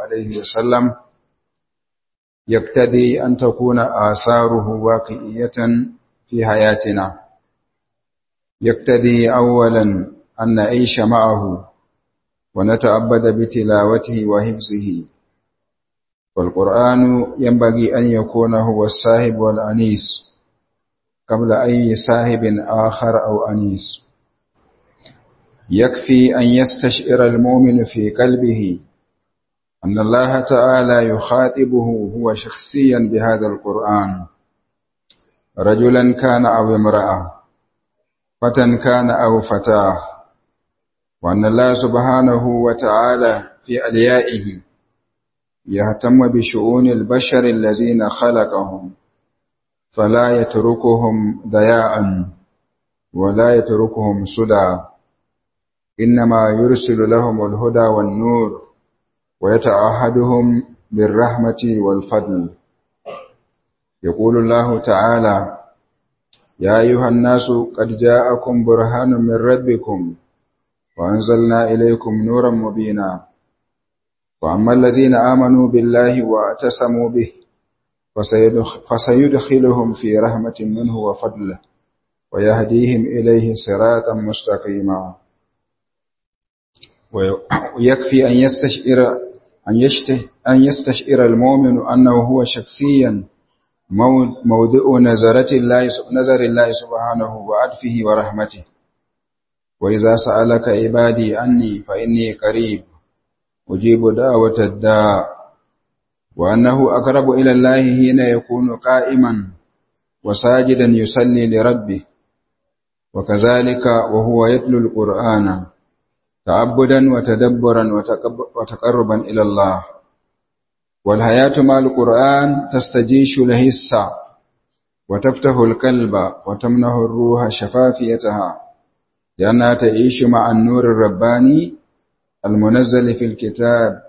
عليه وسلم يقتضي أن تكون آثاره واقعية في حياتنا يقتضي أولا أن نعيش معه ونتعبد بتلاوته وحفظه والقرآن ينبغي أن يكون هو الصاحب والأنيس قبل أي صاحب آخر أو أنيس يكفي أن يستشعر المؤمن في قلبه أن الله تعالى يخاطبه هو شخصيا بهذا القرآن رجلا كان أو امرأة فتى كان أو فتاة وأن الله سبحانه وتعالى في أليائه يهتم بشؤون البشر الذين خلقهم فلا يتركهم ضياعا ولا يتركهم سدى إنما يرسل لهم الهدى والنور ويتعهدهم بالرحمة والفضل يقول الله تعالى يا أيها الناس قد جاءكم برهان من ربكم وأنزلنا إليكم نورا مبينا وأما الذين آمنوا بالله واعتصموا به فسيدخلهم في رحمة منه وفضله ويهديهم إليه صراطا مستقيما ويكفي أن يستشعر أن, أن يستشعر المؤمن أنه هو شخصيا موضع نظرة الله نظر الله سبحانه وعطفه ورحمته وإذا سألك عبادي عني فإني قريب أجيب دعوة الداء وأنه أقرب إلى الله حين يكون قائما وساجدا يصلي لربه وكذلك وهو يتلو القرآن تعبدا وتدبرا وتقربا إلى الله والحياة مع القرآن تستجيش الهسة وتفتح القلب وتمنح الروح شفافيتها لأنها تعيش مع النور الرباني المنزل في الكتاب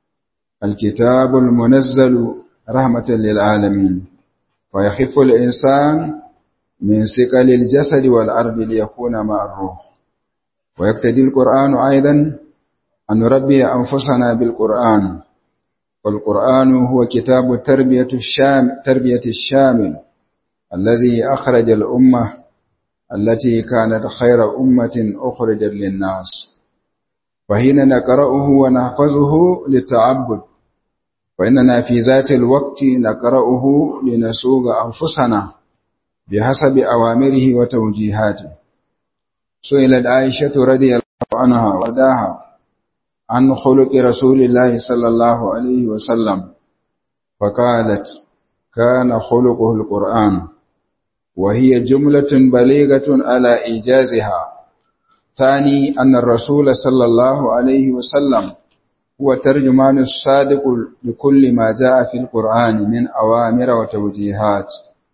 الكتاب المنزل رحمة للعالمين فيخف الإنسان من ثقل الجسد والأرض ليكون مع الروح ويقتدي القرآن أيضا أن نربي أنفسنا بالقرآن والقرآن هو كتاب التربية الشام تربية الشامل الذي أخرج الأمة التي كانت خير أمة أخرجت للناس فحين نقرأه ونحفظه للتعبد فإننا في ذات الوقت نقرأه لنسوق أنفسنا بحسب أوامره وتوجيهاته سئلت عائشة رضي الله عنها وداها عن خلق رسول الله صلى الله عليه وسلم فقالت كان خلقه القرآن وهي جملة بليغة على إيجازها ثاني أن الرسول صلى الله عليه وسلم هو ترجمان الصادق لكل ما جاء في القرآن من أوامر وتوجيهات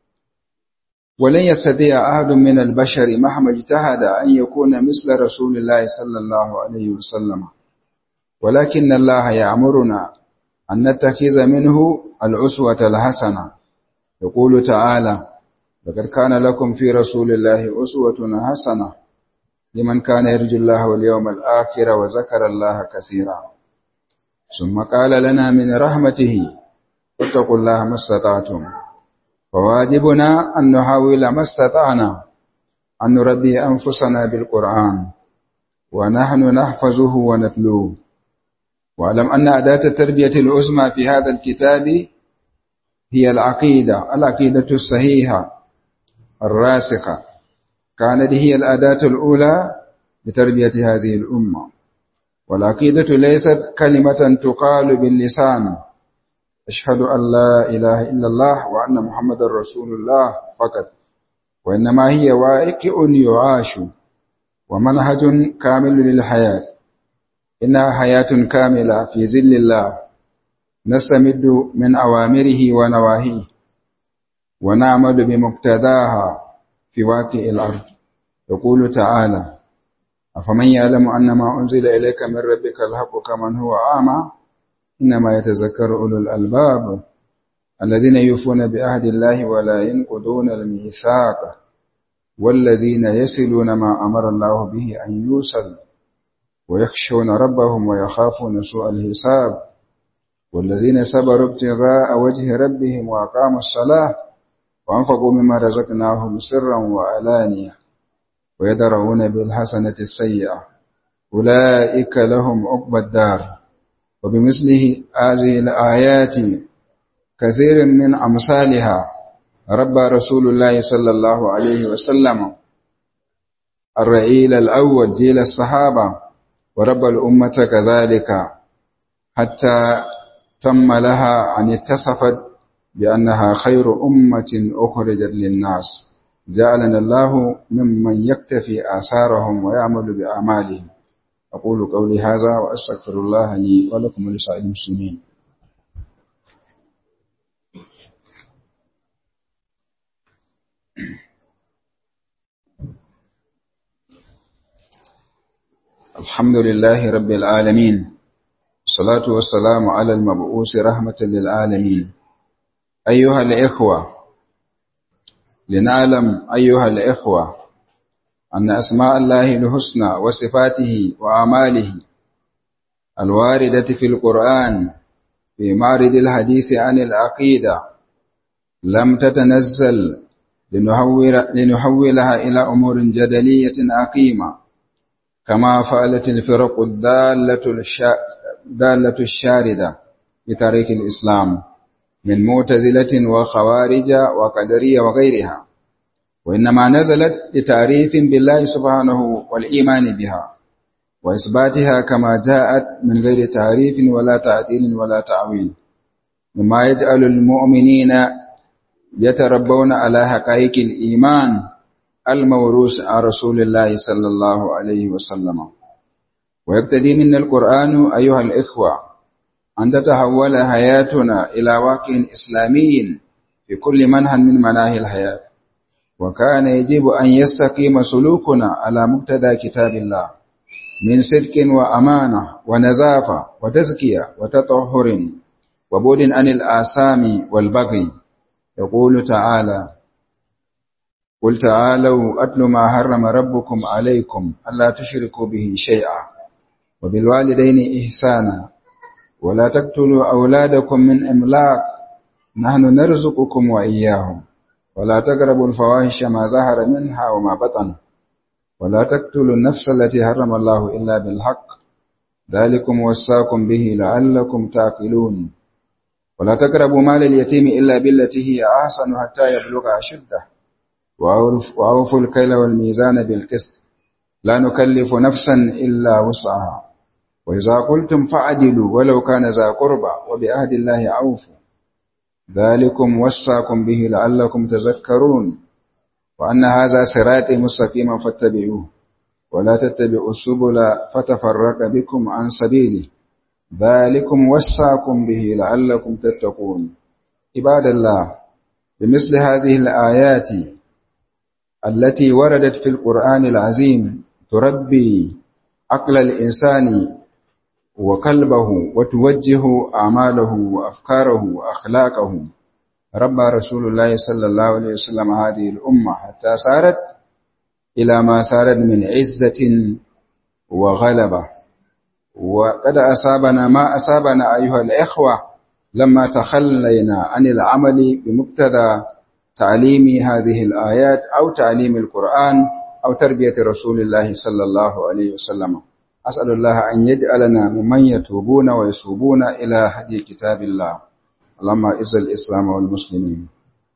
ولن يستطيع أحد من البشر مهما اجتهد أن يكون مثل رسول الله صلى الله عليه وسلم ولكن الله يأمرنا أن نتخذ منه الأسوة الحسنة يقول تعالى لقد كان لكم في رسول الله أسوة حسنة لمن كان يرجو الله واليوم الآخر وذكر الله كثيرا ثم قال لنا من رحمته اتقوا الله ما استطعتم فواجبنا أن نحاول ما استطعنا أن نربي أنفسنا بالقرآن ونحن نحفظه ونتلوه واعلم أن أداة التربية العظمى في هذا الكتاب هي العقيدة العقيدة الصحيحة الراسخة كانت هي الأداة الأولى لتربية هذه الأمة والعقيدة ليست كلمة تقال باللسان أشهد أن لا إله إلا الله وأن محمد رسول الله فقط وإنما هي واقع يعاش ومنهج كامل للحياة إنها حياة كاملة في ظل الله نستمد من أوامره ونواهيه ونعمل بمقتضاها في واقع الأرض يقول تعالى أفمن يعلم أن ما أنزل إليك من ربك الحق كمن هو أعمى إنما يتذكر أولو الألباب الذين يوفون بعهد الله ولا ينقضون الميثاق والذين يصلون ما أمر الله به أن يوصل ويخشون ربهم ويخافون سوء الحساب والذين صبروا ابتغاء وجه ربهم وأقاموا الصلاة وأنفقوا مما رزقناهم سرا وعلانية ويدرؤون بالحسنة السيئة أولئك لهم عقبى الدار وبمثله هذه الآيات كثير من أمثالها ربى رسول الله صلى الله عليه وسلم الرئيل الأول جيل الصحابة وربى الأمة كذلك حتى تم لها أن اتصفت بأنها خير أمة أخرجت للناس جعلنا الله ممن يكتفي آثارهم ويعمل بأعمالهم أقول قولي هذا وأستغفر الله لي ولكم ولسائر المسلمين الحمد لله رب العالمين الصلاة والسلام على المبعوث رحمة للعالمين أيها الإخوة لنعلم أيها الإخوة أن أسماء الله الحسنى وصفاته وأعماله الواردة في القرآن في معرض الحديث عن العقيدة لم تتنزل لنحولها إلى أمور جدلية عقيمة كما فعلت الفرق الدالة, الدالة الشاردة بتاريخ الإسلام من معتزلة وخوارج وقدرية وغيرها وإنما نزلت لتعريف بالله سبحانه والإيمان بها وإثباتها كما جاءت من غير تعريف ولا تعديل ولا تعويل مما يجعل المؤمنين يتربون على حقائق الإيمان الموروث عن رسول الله صلى الله عليه وسلم ويقتدي منا القرآن أيها الإخوة أن تتحول حياتنا إلى واقع إسلامي في كل منهى من مناهي الحياة وكان يجب أن يستقيم سلوكنا على مقتضى كتاب الله من صدق وأمانة ونزافة وتزكية وتطهر وبعد عن الآثام والبغي يقول تعالى قل تعالوا أتل ما حرم ربكم عليكم ألا تشركوا به شيئا وبالوالدين إحسانا ولا تقتلوا أولادكم من إملاق نحن نرزقكم وإياهم ولا تقربوا الفواحش ما ظهر منها وما بطن ولا تقتلوا النفس التي حرم الله إلا بالحق ذلكم وصاكم به لعلكم تعقلون ولا تقربوا مال اليتيم إلا بالتي هي أحسن حتى يبلغ أشده وأوفوا الكيل والميزان بالقسط لا نكلف نفسا إلا وسعها وإذا قلتم فعدلوا ولو كان ذا قربى وبعهد الله أوفوا ذلكم وصاكم به لعلكم تذكرون وأن هذا صراطي مستقيما فاتبعوه ولا تتبعوا السبل فتفرق بكم عن سبيله ذلكم وصاكم به لعلكم تتقون عباد الله بمثل هذه الآيات التي وردت في القرآن العظيم تربي عقل الإنسان وقلبه وتوجه أعماله وأفكاره وأخلاقه ربى رسول الله صلى الله عليه وسلم هذه الأمة حتى صارت إلى ما صارت من عزة وغلبة وقد أصابنا ما أصابنا أيها الإخوة لما تخلينا عن العمل بمقتضى تعليم هذه الآيات أو تعليم القرآن أو تربية رسول الله صلى الله عليه وسلم أسأل الله أن يجعلنا ممن يتوبون ويسوبون إلى هدي كتاب الله اللهم إز الإسلام والمسلمين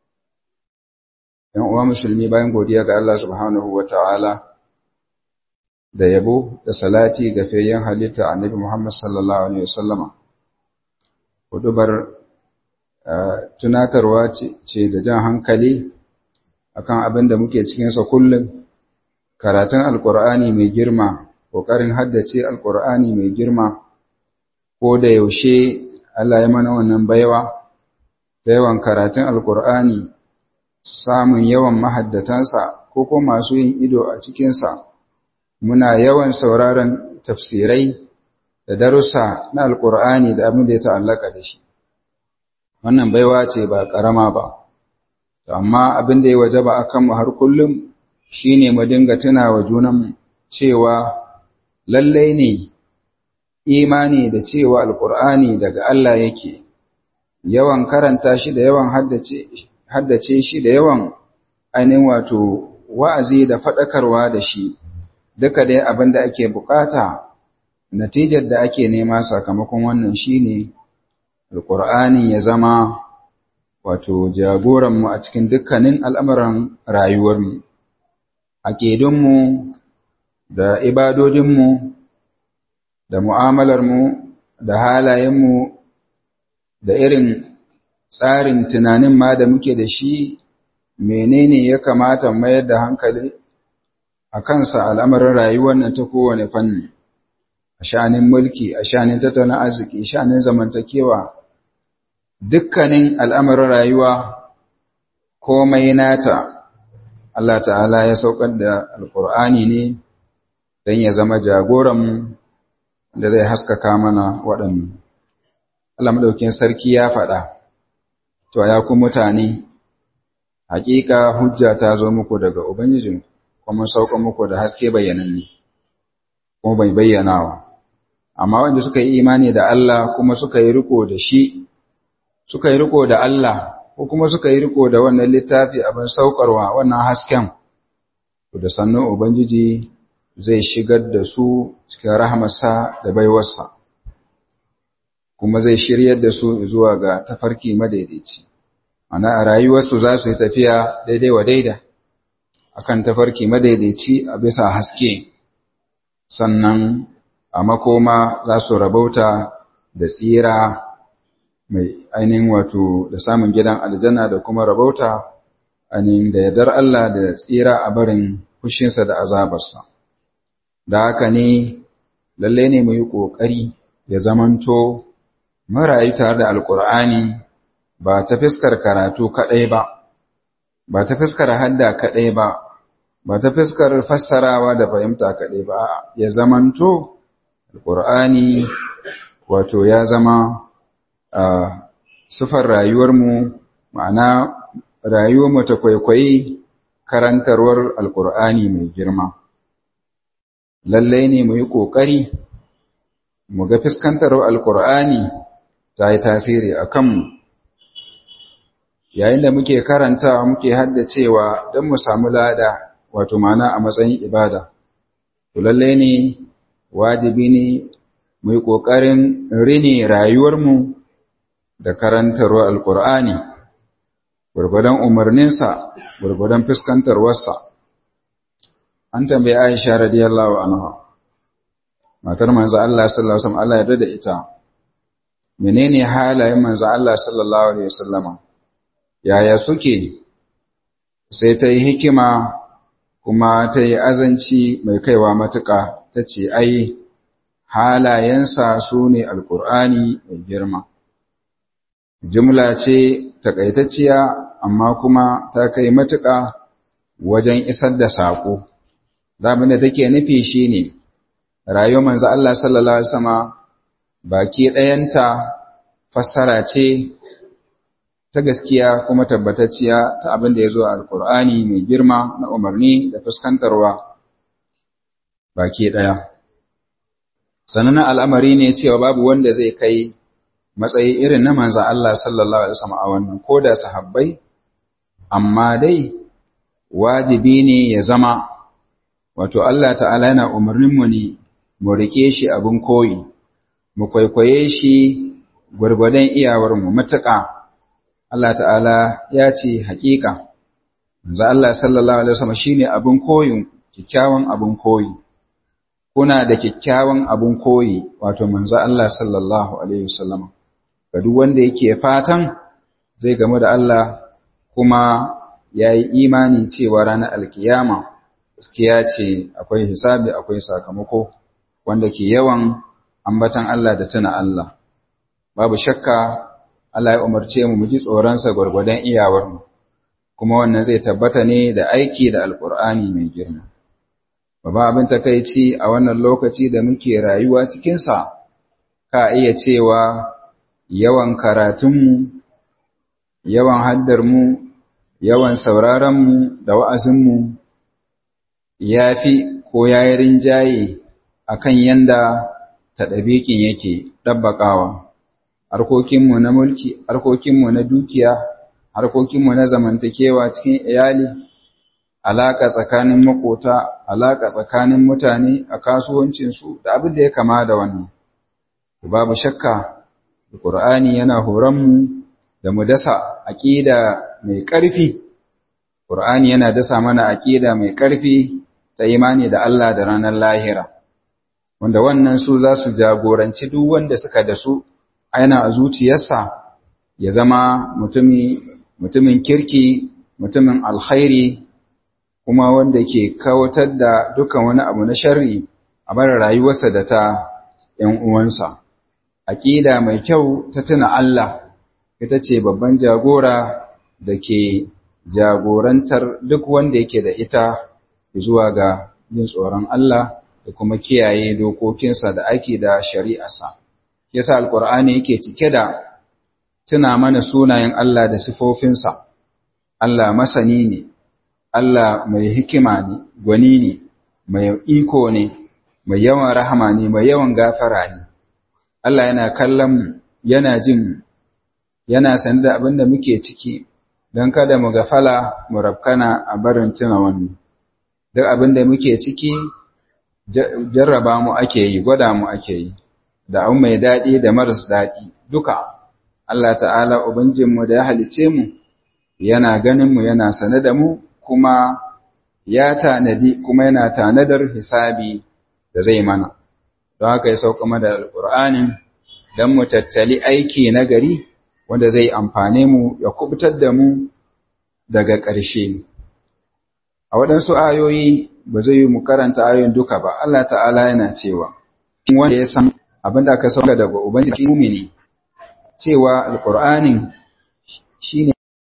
‘Yan uwa musulmi bayan godiya ga Allah subhanahu wa ta'ala da yabo da salati ga fayyan halitta annabi Muhammad sallallahu Alaihi wasallama, hudubar tunatarwa ce da jan hankali akan abin da muke cikinsa kullum, karatun Alƙur'ani mai girma, ƙoƙarin haddace Alƙur'ani mai girma, ko da yaushe Allah ya mana wannan baiwa, da yawan karatun Alƙur'ani, samun yawan mahaddatansa ko ko masu yin ido a cikinsa, muna yawan sauraron tafsirai da darussa na Alƙur'ani da abin da ya ta'allaka da shi. Wannan baiwa ce ba ƙarama ba, amma abin da ya waje ba a kanmu har kullum shi ne mu dinga tuna wa junanmu cewa lallai ne imani da cewa alkur'ani daga Allah yake yawan karanta shi da yawan haddace shi da yawan ainihin wato wa'azi da faɗakarwa da shi duka dai abin da ake bukata natijar da ake nema sakamakon wannan shine alkur'ani ya zama wato jagoranmu a cikin dukkanin al'amuran rayuwarmu aƙidunmu da ibadodinmu da mu'amalarmu da halayenmu da irin tsarin tunanin ma da muke da shi menene ya kamata mayar da hankali a kansa al'amarin rayuwar nan ta kowane fanni a sha'anin mulki a sha'anin tattalin arziki sha'anin zamantakewa dukkanin al'amarin rayuwa komai nata Allah ta'ala ya saukar da alƙur'ani ne don ya zama jagoranmu da zai haskaka mana waɗannan. Allah maɗaukin sarki ya faɗa, to ya ku mutane, haƙiƙa hujja ta zo muku daga Ubangijin, kuma sauka muku da haske bayyananne, kuma bai bayyanawa. Amma wanda suka yi imani da Allah kuma suka yi riko da shi, suka yi riko da Allah, ko kuma suka yi riko da wannan littafi abin saukarwa wannan hasken, da sannan Ubangiji zai shigar da su cikin rahamarsa da baiwarsa kuma zai shiryar da su zuwa ga tafarki madaidaici ana a rayuwarsu za su yi tafiya daidai wa daida akan tafarki madaidaici a bisa haske sannan a makoma za su rabauta da tsira mai ainihin wato da samun gidan aljanna da kuma rabauta ainihin da yardar Allah da tsira a barin fushinsa da azabarsa da haka ne lalle ne mu yi ƙoƙari ya zamanto marayu tare da alƙur'ani ba ta fiskar karatu kaɗai ba ba ta fiskar hadda kaɗai ba ba ta fiskar fassarawa da fahimta kaɗai ba ya zamanto alƙur'ani wato ya zama a sufar rayuwarmu ma'ana rayuwarmu ta kwaikwayi karantarwar alƙur'ani mai girma lallai ne mu yi ƙoƙari mu ga fuskantar alƙur'ani ta yi tasiri a kanmu yayin da muke karantawa muke haddacewa don mu samu lada wato mana a matsayin ibada to lallai ne wajibi ne mu yi ƙoƙarin rini rayuwarmu da karantarwa alƙur'ani gwargwadon umarninsa gwargwadon fuskantarwarsa an tambayi Aisha radiyallahu anha matar manzo Allah sallallahu alaihi wasallam Allah ya da ita menene halayen manzo Allah sallallahu alaihi wasallama yaya suke sai ta yi hikima kuma ta yi azanci mai kaiwa matuƙa ta ce ai halayensa su ne alƙur'ani mai girma jumla ce takaitacciya amma kuma ta kai matuƙa wajen isar da saƙo zaɓin da take nufi shi ne rayuwar manzo Allah sallallahu Alaihi wasallama baki ɗayanta fassara ce ta gaskiya kuma tabbatacciya ta abin da ya zo a alƙur'ani mai girma na umarni da fuskantarwa baki ɗaya sannan al'amari ne cewa babu wanda zai kai matsayi irin na manzo Allah sallallahu Alaihi wasallama a wannan ko da sahabbai amma dai wajibi ne ya zama wato Allah ta'ala yana umarninmu ne mu rike shi abin koyi mu kwaikwaye shi gwargwadon iyawarmu matuƙa Allah ta'ala ya ce haƙiƙa manzo Allah sallallahu alaihi wasallam shine abin koyin kikkiawan abin koyi kuna da kikkiawan abin koyi wato manzo Allah sallallahu alaihi wasallam ga duk wanda yake fatan zai gamu da Allah kuma yayi imani cewa ranar alkiyama gaskiya ce akwai hisabi akwai sakamako wanda ke yawan ambatan Allah da tuna Allah babu shakka Allah ya umarce mu mu ji tsoronsa gwargwadon iyawarmu kuma wannan zai tabbata ne da aiki da alkur'ani mai girma babban abin takaici a wannan lokaci da muke rayuwa cikinsa ka iya cewa yawan karatunmu yawan haddarmu yawan sauraronmu da wa'azinmu ya fi ko ya yi rinjaye a kan yanda ta ɗabiƙin yake ɗabbaƙawa harkokinmu na mulki harkokinmu na dukiya harkokinmu na zamantakewa cikin iyali alaƙa tsakanin makota alaƙa tsakanin mutane a kasuwancinsu da abin da ya kama da wannan babu shakka Qur'ani yana horonmu da mu dasa aƙida mai ƙarfi Qur'ani yana dasa mana aƙida mai ƙarfi ta imani da Allah da ranar lahira wanda wannan su za su jagoranci duk wanda suka da su aina a zuciyarsa ya zama mutumin kirki mutumin alkhairi kuma wanda ke kawatar da dukkan wani abu na sharri a bar rayuwarsa da ta ‘yan uwansa. Aƙida mai kyau ta tuna Allah ita ce babban jagora da ke jagorantar duk wanda yake da ita zuwa ga yin tsoron Allah da kuma kiyaye dokokinsa da ake da shari'arsa. Yasa Alƙur'ani yake cike da tuna mana sunayen Allah da sifofinsa, Allah masani ne, Allah mai hikima ne, gwani ne, mai iko ne, mai yawan rahama ne, mai yawan gafara ne. Allah yana kallon yana jin yana san da abin da muke ciki don kada mu gafala mu rafkana a barin tuna wannan. Duk abin da muke ciki jarraba mu ake yi, gwada mu ake yi, da abu mai daɗi da maras daɗi duka. Allah ta'ala Ubangijinmu da ya halice mu, yana ganin mu yana sane da mu, kuma ya tanadi kuma yana tanadar hisabi da zai mana. Don haka ya sauka da Alƙur'anin don mu tattali aiki na gari wanda zai amfane mu ya kubutar da mu daga ƙarshe. A waɗansu ayoyi ba zai yi mu karanta ayoyin duka ba, Allah ta'ala yana cewa, wanda ya san abin da aka sauka daga Ubangiji mumini, cewa Alƙur'anin shi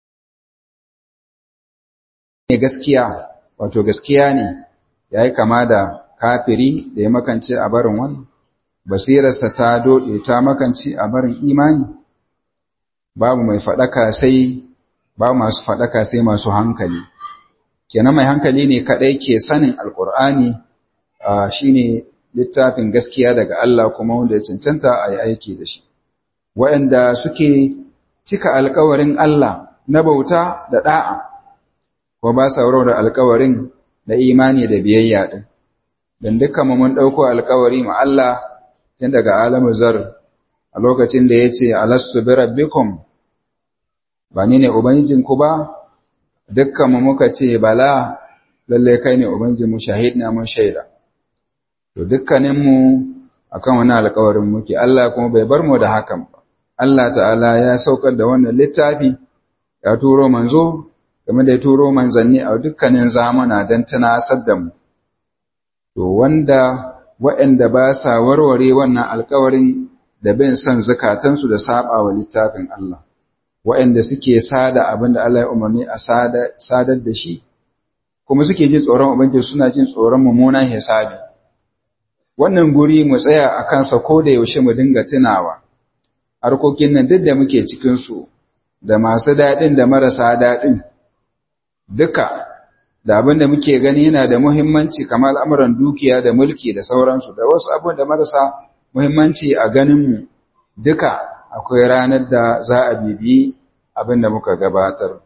ne gaskiya, wato gaskiya ne, ya yi kama da kafiri da ya makance a barin wani, basirarsa ta doɗe ta makance a barin imani, babu mai faɗaka sai, babu masu faɗaka sai masu hankali. Kenan mai hankali ne kaɗai ke sanin Alƙur'ani shi ne littafin gaskiya daga Allah kuma wanda ya cancanta a yi aiki da shi. Waɗanda suke cika alkawarin Allah na bauta da ɗa'a, ko ba sa da alkawarin na imani da biyayya ɗin. Don dukkan mun ɗauko alkawari ma Allah tun daga alamu zar a lokacin da ya ce, Alastu bi rabbikum, ba ni ne Ubangijinku ba, dukkan mu muka ce, Bala, lallai kai ne Ubangijinmu shahid na mun shaida. To dukkaninmu akan wani alkawarin muke, Allah kuma bai bar mu da hakan ba. Allah ta'ala ya saukar da wannan littafi, ya turo manzo, game da ya turo manzanni a dukkanin zamana don tunasar da mu. To wanda waɗanda ba sa warware wannan alkawarin da bin son zukatansu da saba wa littafin Allah, waɗanda suke sada abin da Allah ya umarni a sadar da shi, kuma suke jin tsoron Ubangiji suna jin tsoron mummunan hisabi. Wannan guri mu tsaya a kansa ko da yaushe mu dinga tunawa. harkokin nan duk da muke cikinsu da masu daɗin da marasa daɗin duka da abin da muke gani yana da muhimmanci kamar al'amuran dukiya da mulki da sauransu da wasu abin da marasa muhimmanci a ganinmu duka akwai ranar da za a bibi abin da muka gabatar.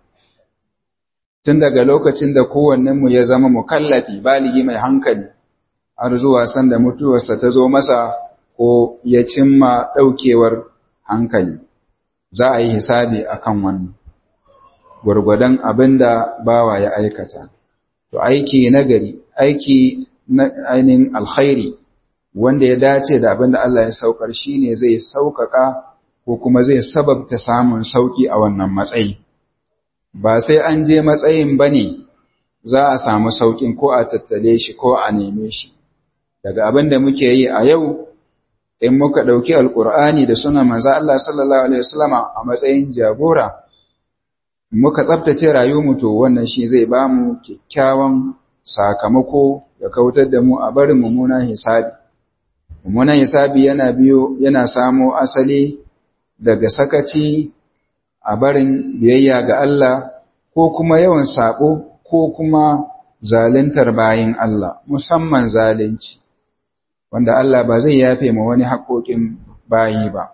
Tun daga lokacin da kowannenmu ya zama mukallafi baligi mai hankali har zuwa sanda mutuwarsa ta zo masa ko ya cimma ɗaukewar hankali za a yi hisabi a kan wannan gwargwadon abin da bawa ya aikata to aiki na gari aiki na ainihin alkhairi wanda ya dace da abin da Allah ya saukar shi ne zai sauƙaƙa ko kuma zai sababta samun sauƙi a wannan matsayi ba sai an je matsayin ba ne za a samu sauƙin ko a tattale shi ko a neme shi daga abin da muke yi a yau in muka ɗauki alƙur'ani da suna manzo Allah sallallahu alaihi wasallama a matsayin jagora muka tsaftace rayuwarmu to wannan shi zai ba mu kyakkyawan sakamako da kautar da mu a barin mummunan hisabi mummunan hisabi yana biyo yana samo asali daga sakaci a barin biyayya ga Allah ko kuma yawan sabo ko kuma zaluntar bayin Allah musamman zalunci wanda Allah ba zai yafe ma wani haƙoƙin bayi ba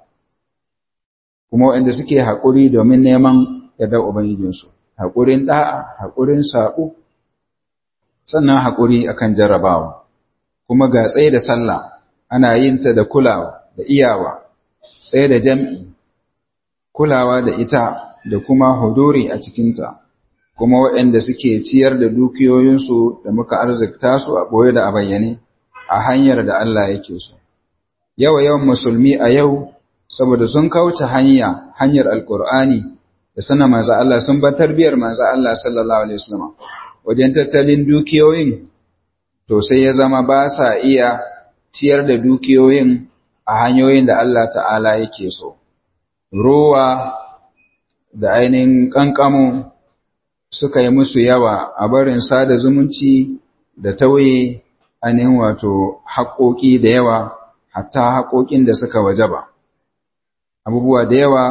kuma waɗanda suke haƙuri domin neman yardar ubangijinsu haƙurin ɗa'a haƙurin saƙo sannan haƙuri akan jarrabawa kuma ga tsaye da sallah ana yin ta da kulawa da iyawa tsaye da jam'i kulawa da ita da kuma huduri a cikinta kuma waɗanda suke ciyar da dukiyoyinsu da muka arzikta su a ɓoye da a bayyane a hanyar da Allah yake so yawa yawan musulmi a yau saboda sun kauce hanya hanyar alkur'ani da sana manzo Allah sun bar tarbiyar manzo Allah sallallahu alaihi wasallam wajen tattalin dukiyoyin to sai ya zama ba sa iya ciyar da dukiyoyin a hanyoyin da Allah ta'ala yake so ruwa da ainihin ƙanƙamo suka yi musu yawa a barin sada zumunci da tauye ainihin wato haƙoƙi da yawa hatta haƙoƙin da suka wajaba abubuwa da yawa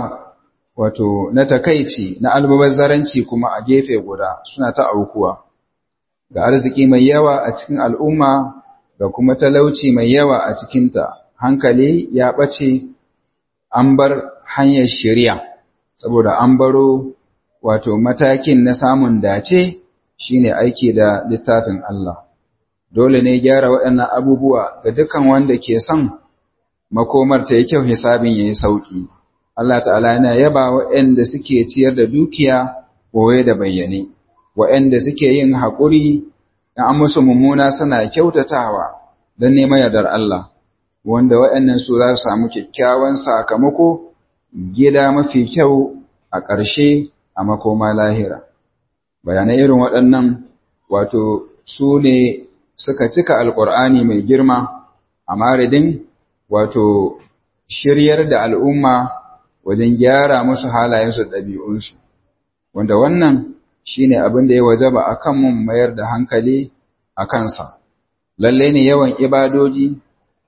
wato na takaici na almubazzaranci kuma a gefe guda suna ta aukuwa ga arziki mai yawa a cikin al'umma da kuma talauci mai yawa a cikinta hankali ya ɓace an bar hanyar shari'a saboda an baro wato matakin na samun dace shine aiki da littafin Allah dole ne gyara waɗannan abubuwa ga dukan wanda ke son makomar ta yi kyau hisabin yayi sauki Allah ta'ala yana yaba waɗanda suke ciyar da dukiya boye da bayyane waɗanda suke yin haƙuri in an musu mummuna suna kyautatawa don neman yardar Allah wanda waɗannan su za su samu kyakkyawan sakamako gida mafi kyau a ƙarshe a makoma lahira bayanai irin waɗannan wato su ne suka cika alƙur'ani mai girma a maridin wato shiryar da al'umma wajen gyara musu halayensu da ɗabi'unsu wanda wannan shine abin da ya wajaba a kan mun mayar da hankali a kansa lalle ne yawan ibadoji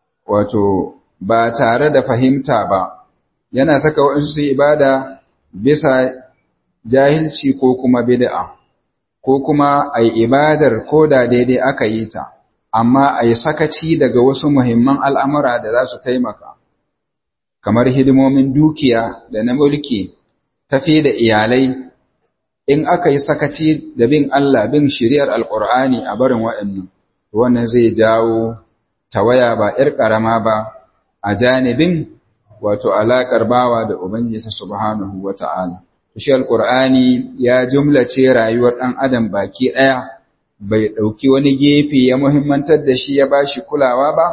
wato ba tare da fahimta ba yana saka waɗansu su ibada bisa jahilci ko kuma bid'a ko kuma a yi ibadar ko da daidai aka yi ta amma a yi sakaci daga wasu muhimman al'amura da za su taimaka kamar hidimomin dukiya da na mulki tafi da iyalai in aka yi sakaci da bin Allah bin shari'ar alƙur'ani a barin waɗannan wannan zai jawo tawaya ba ‘yar ƙarama ba a janibin wato alaƙar bawa da Ubangiji subhanahu wa ta'ala. Shi alƙur'ani ya jumlace rayuwar ɗan adam baki ɗaya bai ɗauki wani gefe ya muhimmantar da shi ya ba shi kulawa ba,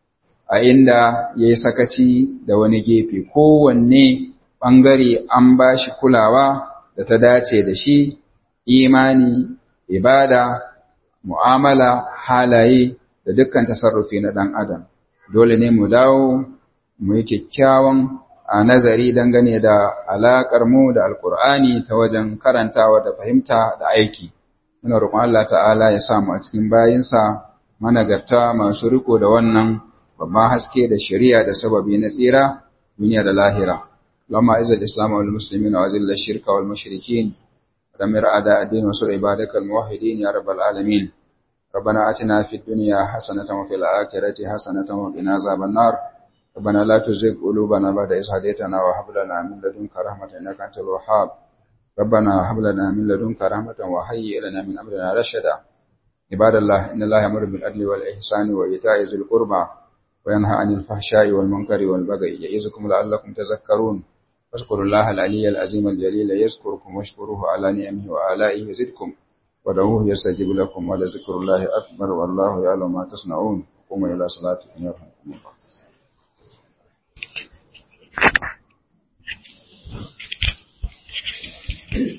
a inda ya yi sakaci da wani gefe, kowanne ɓangare an ba shi kulawa da ta dace da shi, imani, ibada, mu'amala, halaye da dukkan tasarrufi na ɗan adam. Dole ne mu dawo mu yi kyakkyawan a nazari dangane da alaƙar mu da Alƙur'ani ta wajen karantawa da fahimta da aiki. Muna roƙon Allah ta'ala ya sa mu a cikin bayinsa managarta masu riko da wannan babban haske da shari'a da sababi na tsira duniya da lahira. اللهم اعز الاسلام والمسلمين واذل الشرك والمشركين ودمر اعداء الدين وانصر عبادك الموحدين يا رب العالمين ربنا اتنا في الدنيا حسنه وفي الاخره حسنه وقنا عذاب النار ربنا لا تزغ قلوبنا بعد إذ هديتنا وهب لنا من لدنك رحمه انك انت الوهاب ربنا هب لنا من لدنك رحمه وهيئ لنا من امرنا رشدا عباد الله ان الله يامر بالعدل والاحسان وايتاء ذي القربى وينهى عن الفحشاء والمنكر والبغي يعظكم لعلكم تذكرون فاذكروا الله العلي العظيم الجليل يذكركم واشكروه على نعمه وآلائه يزدكم ودعوه يستجيب لكم ولذكر الله أكبر والله يعلم ما تصنعون قوموا إلى صلاتكم يرحمكم الله